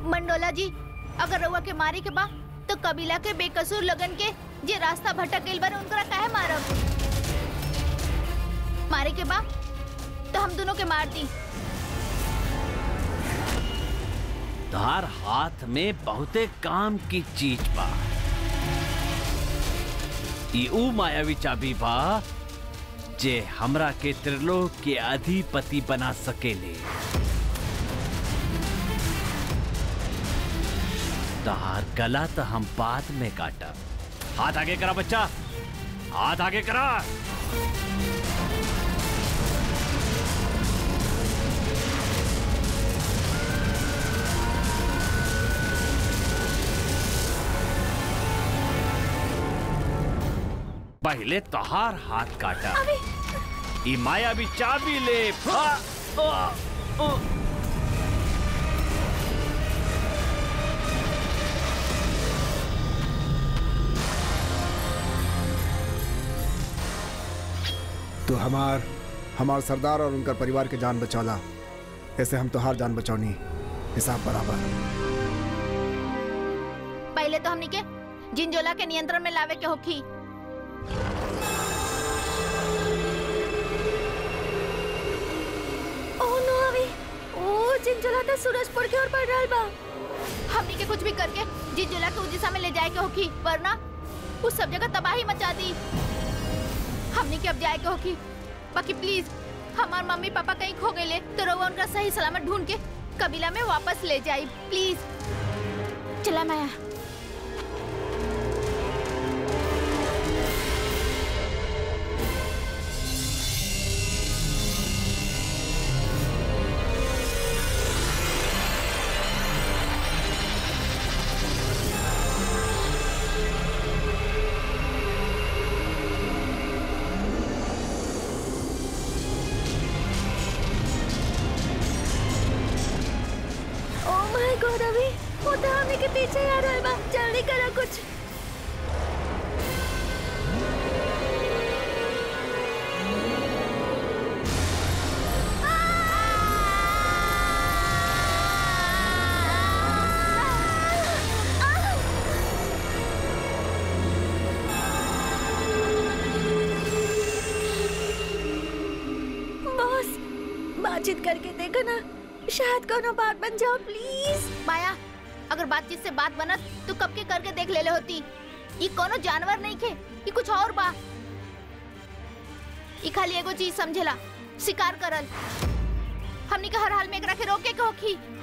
मंडोला जी अगर रउआ के मारे के बा तो कबीला के बेकसूर लगन के जे रास्ता भटक गइल बारे उनकरा काहे मारब मारे के बा तो हम दोनों के मार दी तार हाथ में बहुते काम की चीज बा ई ऊ मायावी चाबी बा जे हमरा के त्रिलोक के अधिपति बना सकेले तार गला तो हम बाद में काटब हाथ आगे करा बच्चा हाथ आगे करा पहले तोहार हाथ काटा ई माया भी चाबी ले आ, आ, आ। तो हमार हमार सरदार और उनका परिवार के जान बचौला ऐसे हम तोहार जान बचौनी हिसाब बराबर पहले तो हमनी के जिंजोला के नियंत्रण में लावे के होखी ओह नो अभी ओ जिंजला तो सूरजपुर की ओर बढ़ रहल बा हमनी के कुछ भी करके जिंजोला के उजिसा में ले जाए के होखी वरना उस सब जगह तबाही मचा दी हमनी के अब जाए के होखी बाकी प्लीज हमार मम्मी पापा कहीं खो गए तो रउआ उनका सही सलामत ढूंढ के कबीला में वापस ले जाई प्लीज चला माया ओह माय गॉड अभी वो तो हमने के पीछे आ रहल बा जल्दी करो कुछ बॉस बातचीत करके देखो ना शायद कोनो बात बन जाओ प्लीज माया अगर बातचीत से बात बनत तो कब के करके देख लेले होती ये कोनो जानवर नहीं खे ये कुछ और बा ये खाली एगो चीज समझेला शिकार करल हमनी के हर हाल में एकरा के रोके के होखी